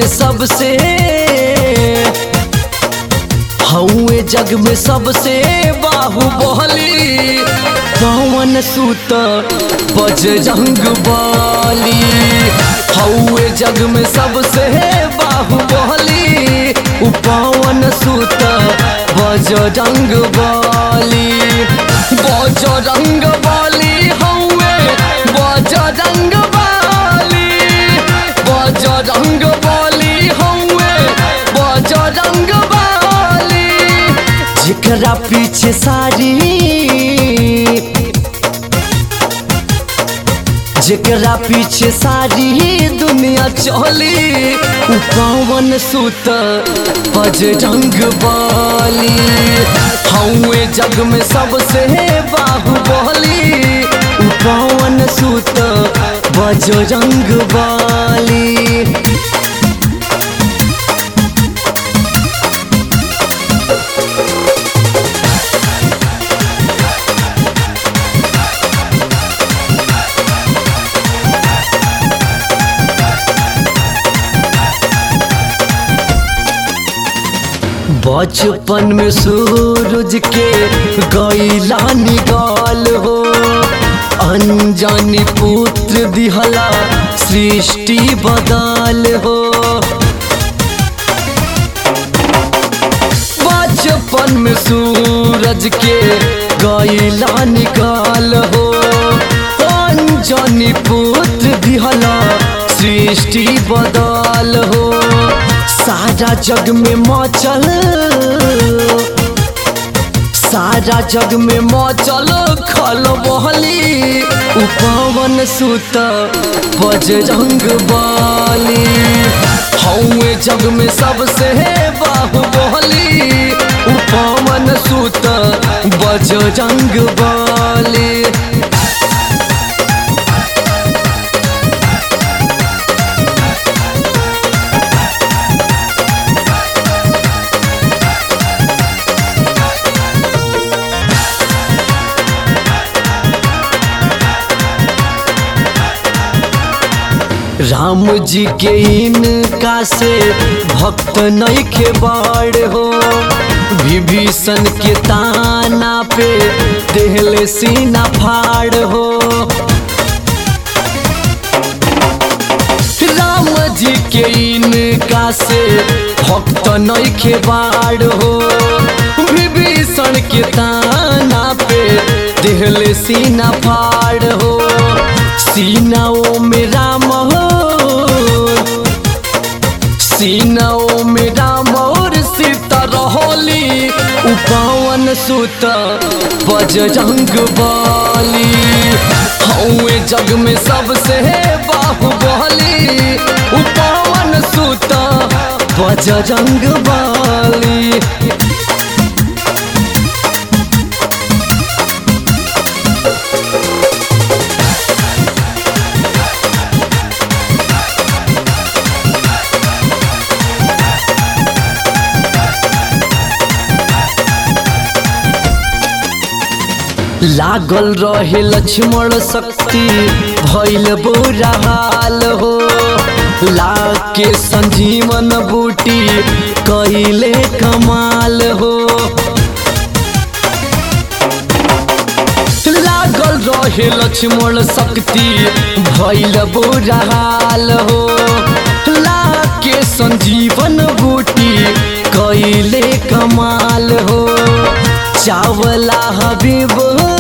सबसे हौए जग में सबसे बाहुबली पवन सुत बजरंग बली हौए जग में सबसे बाहुबली उ पवन सुत बजरंग बली बजरंग बली हौए बजरंग बली बजरंग बली हौए बजरंग बली जेकरा पीछे सारी जेकरा पीछे सारी दुनिया चली उ पवन सुत बजरंग बली हौए जग में सबसे बाहुबली उ पवन सुत बजरंग बली बचपन में सूरज के गैला निकाल हो अनजानी पुत्र दिहला सृष्टि बदल हो बचपन में सूरज के गैला निकाल हो अनजानी पुत्र दिहला सृष्टि बदल हो सारा जग में मचल सारा जग में मचल खल बहली उ पवन सुत बजरंग बली हौए जग में सबसे बाहुबली उ पवन सुत बजरंग बली राम जी के इनका से भक्त नहीं के बाड़ हो विभीषण के ताना पे देहले सीना फाड़ हो राम जी के इनका से भक्त नहीं के बाड़ हो विभीषण के ताना पे देहले सीना फाड़ हो सीनाओं में राम हो सीनाओं में राम और सीता रहोली उपवन सुत बजरंग बली हौए जग में सबसे बाहुबली उपवन सुत बजरंग बली लागल रहे लक्ष्मण शक्ति भैल बुरा हाल हो लाके संजीवन बूटी कैले कमाल हो लागल रहे लक्ष्मण शक्ति भैल बुरा हाल हो लाके संजीवन बूटी कैले कमाल हो चावला हबीब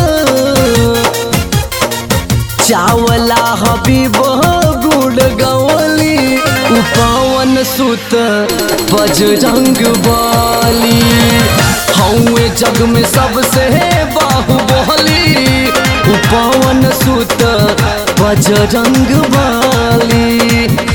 चावला हबीब गुड़ गवली उपवन सुत बजरंग बली हौए जग में सबसे बाहुबली उपवन सुत बजरंग बली